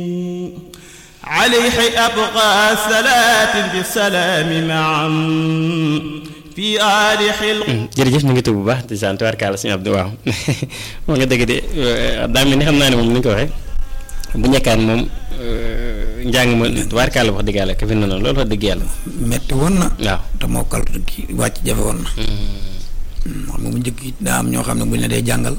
عليه أبقى صلاة بالسلام معا في آل حلق jërëjëf ñu ngi tudd bu baax di sant tubaarkaala suñu Abdou waaw moo nga dëgg de daa mel ni xam naa ne moom ni ñu ko waxee bu njëkkaan moom njàng ma tubaarkaala wax dëgg yàlla ka fi noonu loolu wax dëgg yàlla metti woon na waaw te mokkal ki wàcc jafe woon na xam nga bu njëkk it daa am ñoo xam ne buñ la dee jàngal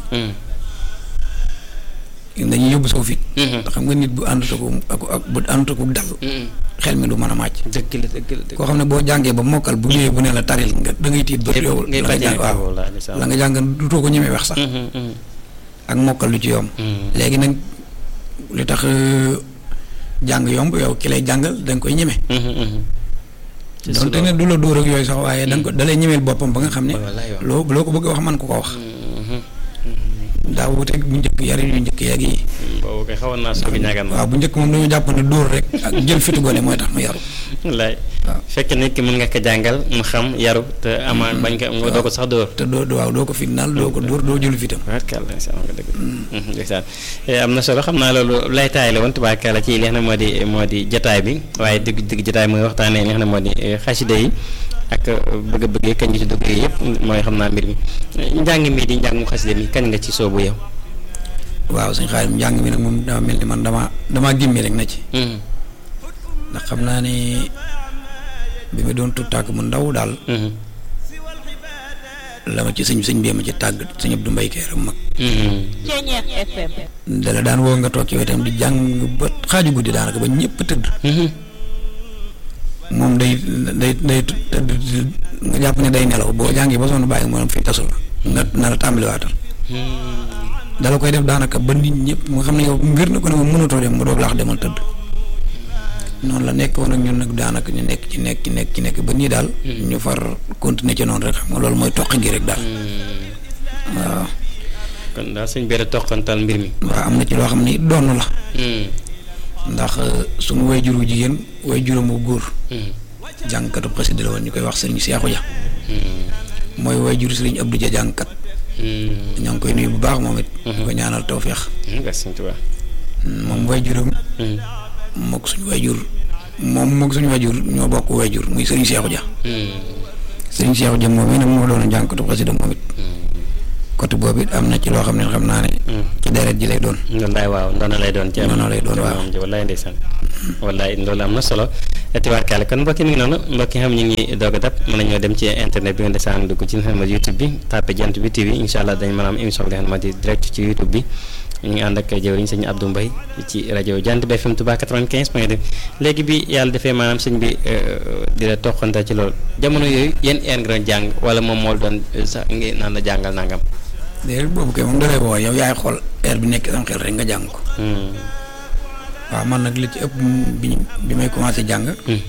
dañuy yóbbu saw fit te xam nga nit bu ànd ko ak ak bu ànd ko dal xel mi du mën a màcc dëgg la dëgg la dëgg koo xam ne boo jàngee ba mokkal bu ñëwee bu ne la taril nga da ngay tiit ba yow ngay la nga jàng waaw waaw la nga jàng dutoo ko ñemee wax sax ak mokkal lu ci yomb léegi nag li tax euh, jàng yomb yow ki lay jàngal da nga koy ñeme donte ne du la dóor ak yooyu sax waaye da nga ko da lay ñemeel boppam ba nga xam ne wallaay waaw. loo loo ko bëgg a wax man ko ko wax daa wuteeg bu njëkk yari yu njëkk yeeg yi boobu kay xawoon naa soog a ñaagaan waaw bu njëkk moom dañoo jàpp ne dóor rek ak jël fitu gone mooy tax mu yaru wallaay waaw. fekk nit ki mën nga ko jàngal mu xam yaru te ama bañ ko nga doo ko sax dóor te doo waaw doo ko fitnaal doo ko dóor doo jël fitam tubaarkàlla ndeysaan nga dëgg ndeysaan am na solo xam naa loolu lay taay la woon tubaarkàlla ci li nga xam ne moo di moo di jotaay bi waaye dëgg dëgg jotaay mooy waxtaanee li nga xam ne moo di xasida yi ak bëgg-bëgg kañ nga ci dugg yëpp mooy xam naa mbir mi njàng mi di njàngum xasida mi kañ nga ci soobu yow waaw suñ xaalim njàng mi nag moom dama mel ni man dama damaa gimmi rek na ci ndax xam naa ne bi ma doon tuut tàgg mu ndaw daal la ma ci sëñ sëñ bee ma ci tàgg sëñ Abdou Mbaye Keeram mag Ceñeex FM dala daan woo nga toog ci wetam di jàng ba xaaju guddi daanaka ba ñëpp tëdd moom day day day tëdd nga jàpp ne day nelaw boo jàngi ba sonn bàyyi moom fi tasul nga na la tàmbaliwaatal dala koy def daanaka ba nit ñëpp nga xam ne yow mbir na ko ne moom mënatoo dem mu doog laax demal tëdd noonu la nekk woon ak ñun nag daanaka ñu nekk ci nekk ci nekk ci nekk ba nii daal ñu far continuer ci noonu rek xam nga loolu mooy toq gi rek daal waaw kon daal sëñ bi toqantal mbir mi waaw am na ci loo xam ne doon la ndax suñu way juru jigéen way juróom bu góor jàngkatu xasida la woon ñu koy wax sëriñ Seexu Ja mooy way juru sëriñ Abdou Ja jàngkat ñoo ngi koy nuyu bu baax moom it di ko ñaanal tawféex nga sëñ Tuubaa moom way juróom mook suñu way jur moom mook suñu way jur ñoo bokk way jur muy sëriñ Seexu Ja sëriñ Seexu Ja moom it nag moo doon jàngkatu xasida moom it côté boobu it am na ci loo xam ne xam naa ne ci deret ji lay doon wallaay waaw ndoona lay doon ci am Ndono lay doon, waaw. am ji wallaay ndeysaan wallaay loolu am na solo tubaarkàlla kon mbokki mi ngi noonu mbokki xam ñu ngi doog a dab mën nañoo dem ci internet bi nga desaan dugg ci nga xam ne YouTube bi tapé jant bi TV incha allah dañ mën a am émission bi nga xam ne moo di direct ci YouTube bi ñu ngi ànd ak jëwriñ sëñ Abdou Mbaye ci rajo Jant bi FM Touba 95 point 2 léegi bi yàlla defee maanaam sëñ bi di la toqante ci loolu jamono yooyu yéen heure nga doon jàng wala moom moo doon sax ngi naan la jàngal nangam déedéet boobu kay moom dalay woo yow yaay xool heure bi nekk sam xel rek nga jàng ko waaw man nag li ci ëpp bi bi may commencé jàng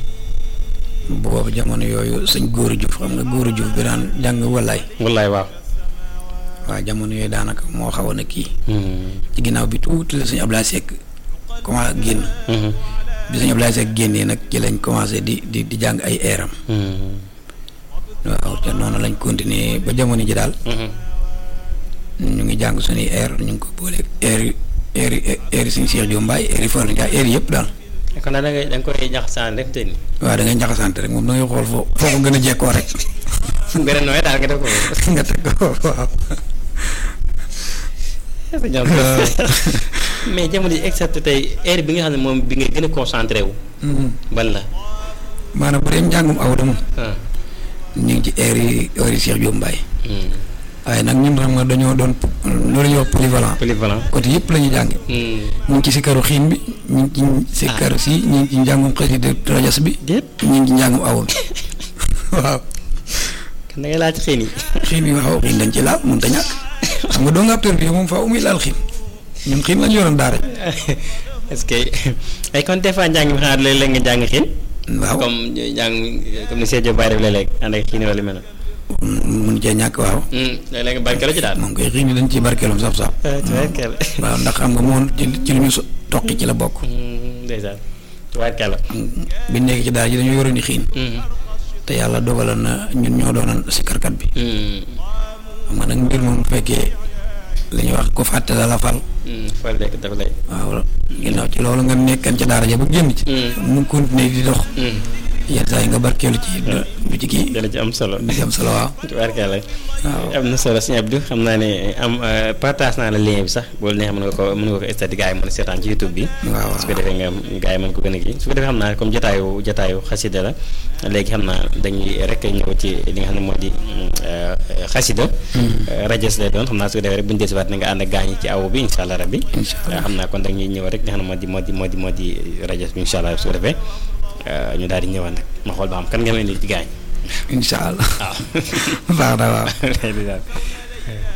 boobu jamono yooyu sëñ góoru Juuf xam nga góoru Juuf bi daan jàng wallaay wallaay waaw waaw jamono yooyu daanaka moo xawoon a kii ci ginnaaw bi tuuti la sëñ Ablaye Seck commencé génn bi sëñ Ablaye Seck génnee nag ci lañ commencé di di di jàng ay eeram waaw te noonu lañ continuer ba jamono ji daal ñu ngi jàng suñuy air ñu ngi ko boole air yi air yi air yi suñu Cheikh Diop Mbaye air yi Fallou Ndiaye air yëpp daal kon daal da ngay da nga koy jaxasaan rek te ni waaw da ngay njaxasante rek moom da ngay xool foo foo ko gën a jekkoo rek fu mu gën a nooy daal nga def ko nga teg ko waaw. mais jamono ji excepté tey heure bi nga xam ne moom bi nga gën a concentré wu ban la maanaam bu dee njàngum aw da moom ah ñu ngi ci air yi air yi Cheikh Diop Mbaye waaye nag ñun xam nga dañoo doon loolu la ñuy wax polyvalent polyvalent côté yëpp la ñuy jànge ñu ngi ci sikaru xiin bi ñu ngi ci sikaru si ñu ngi ci njàngum xasida rajas bi déet ñu ngi ci njàngum aw bi waaw kan da ngay laaj xiin yi xiin yi waaw xiin dañ ci laal mënut a ñàkk xam nga doo nga ab bi moom faaw muy laal xiin ñun xiin lañu yoroon daara est-ce que ay kon des fois njàng mi xanaa léeg-léeg nga jàng xiin waaw comme njàng comme ni Seydou Baye def léeg-léeg ànd ak xiin wala lu mel noonu mun cee ñàkk waaw léeg-léeg nga barkeelu ci daal moom koy xiin yi dañ ciy barkeelum saf saf tubaarkàlla waaw ndax xam nga moom ci ci lu ñu so- toqi ci la bokk ndeysaan tubaarkàlla bi nekk ci daara ji dañoo yoroon ni xiin te yàlla dogaloon na ñun ñoo doonoon sikarkat bi xam nga nag mbir moom bu fekkee li ñuy wax ko fàtte la la fal fal rek dafa lay. waaw ginnaaw ci loolu nga nekkan ca daara ja ba génn ci mu continuer di dox yenn saa yi nga barkeelu ci du du ci kii dana ci am solo. du ci am solo waaw tubaarkàlla waaw am na solo sëñ Abdou xam naa ne am partage naa la lien bi sax boo neexee mën nga ko mën nga ko stati gars yi mën a seetaan ci YouTube bi waaw su ko defee nga gars yi mën ko gën a kii su ko defee xam naa comme jotaayu jotaayu xasida la léegi xam naa dañuy rek ñëw ci li nga xam ne moo di xasida rajas lay doon xam naa su ko defee rek bu ñu desiwaat na nga ànd ak gaañ yi ci awu bi incha allah rabbi incha allah xam naa kon dañuy ñëw rek li nga xam ne moo di moo di moo di moo di rajas bi incha allah su ko defee ñu daal di ñëwaat nag ma xool ba xam kan nga ma indi ci gaañ incha allah waaw baax na waaw